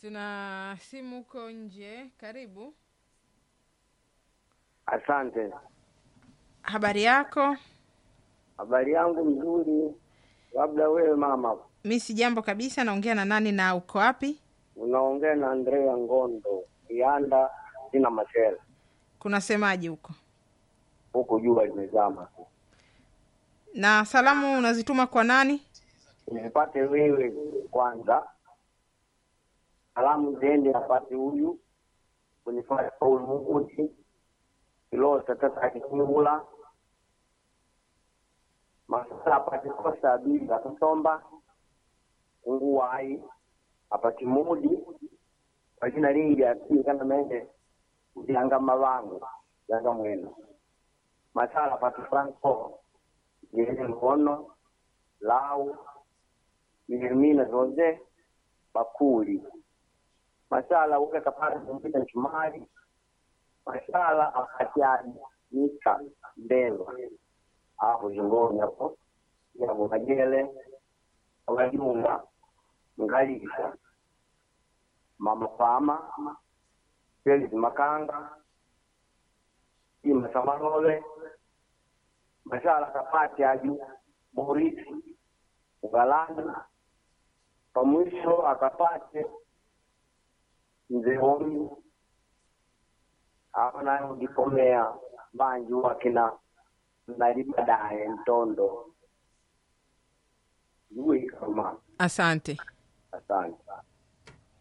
Tuna simu huko nje. Karibu, Asante. habari yako? Habari yangu mzuri, labda wewe mama, Mi si jambo kabisa. Naongea na nani na uko wapi? unaongea na Andrea Ngondo Ianda, sina machela Kuna semaji huko? huku, jua limezama tu. Na salamu unazituma kwa nani? Nipate wewe kwanza, salamu ziende apate huyu kunifanya Paul Mukuti Kilosa tata Kikungula Masala apate Kosta Abili Akasomba Unguwai apate Mudi kwa jina lingi akili kana mende Janga Malango Janga Mweno Masala apate Franco Jene Mkono Lau Milimina zote bakuli masala uke kapata kumpita mchumari masala akatiani nika ndendwa apo jingoni hapo yabo majele abajunga ngalisha mama fama Felix Makanga Ima Samarole masala kapati aju Morisi Ugalani kwa mwisho akapate mzee huyu hapa nayo ndikomea banju wakina nali baadaye mtondo jue kama Asante. asante